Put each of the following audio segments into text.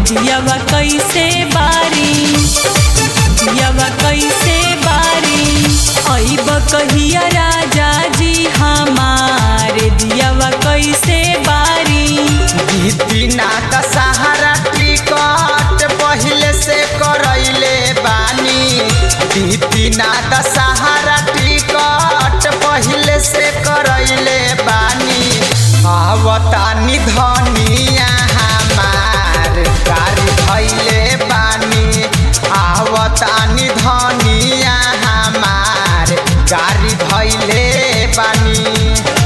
दियावा कैसे बारी दियावा कैसे बारी अइब कहिया राजा जी हमार दियावा कैसे बारी बीतीना दशहरा टिकट पहिले से करैले बानी बीतीना दशहरा टिकट पहिले से करैले बानी आवतानी धनिया हमार गाड़ी धैले बानी आवतानी धनिया हमार गाड़ी धैले बानी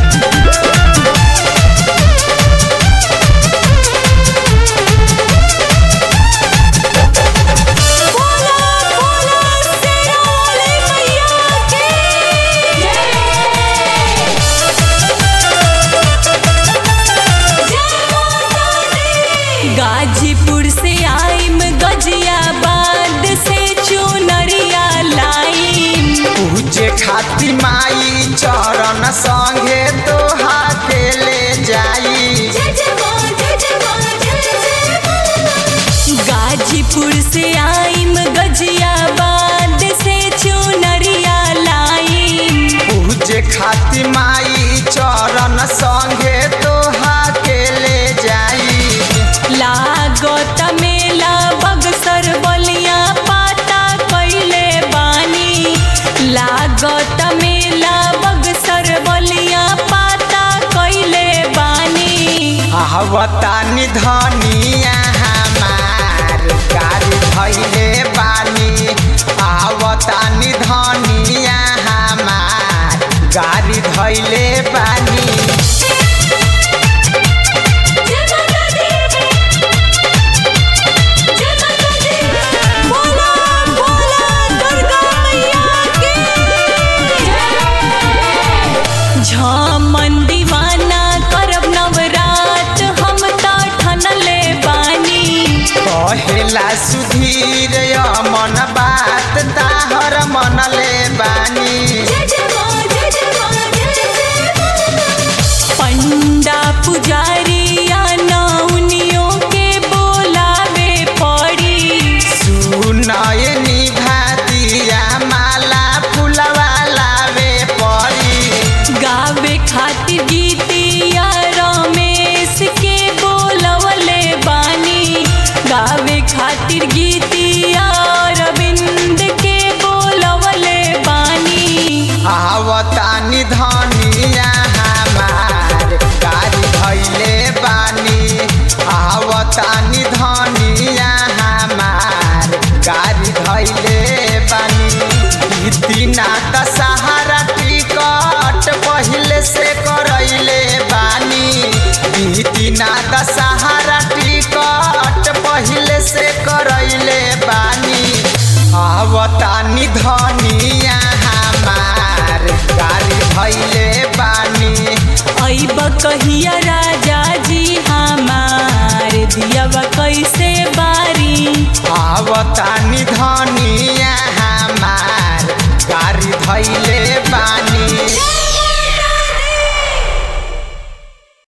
बोला बोला शेरा वाले मैया के गाजीपुर से आइम गजियाबाद से चुनरिया लाइम पूजे खाती माई चरण संगे तोहा के ले जाई गाजीपुर से आइम गजियाबाद से चुनरिया लाइम पूजे खाती माई चरण संगे तोहा के ले जाई लागत मेला बगसर बलिया पाता कैले बानी लागत मेला बगसर बलिया पाता कैले बानी आवतानी धनिया हमार गाड़ी धैले बानी आवतानी धनिया हमार गाड़ी धैले बानी बोला बोला दुर्गा मैया के झमन दीवाना करब नवरात हम त ठनले बानी कहेला सुधीर मन बात ताहर मनले बानी पंडा पुजारिया नौनियों के बोलावे पड़ी सुनयनी भातिया माला फुलवा लावे पड़ी गावे खातिर गीतिया रमेश के बोलवले बानी गावे खातिर गीतिया रविंद के बोलवले बानी आवतानी धनिया हमार गाड़ी धैले बानी आवतानी धनिया हमार गाड़ी धैले बानी बीतीना दशहरा टिकट पहिले से करैले बानी बीतीना दशहरा टिकट पहिले से करैले बानी आवतानी धनिया हमार गाड़ी धैले बानी अइब कहिया राजा जी हमार दियावा कैसे बारी आवतानी धनिया हमार गाड़ी धैले बानी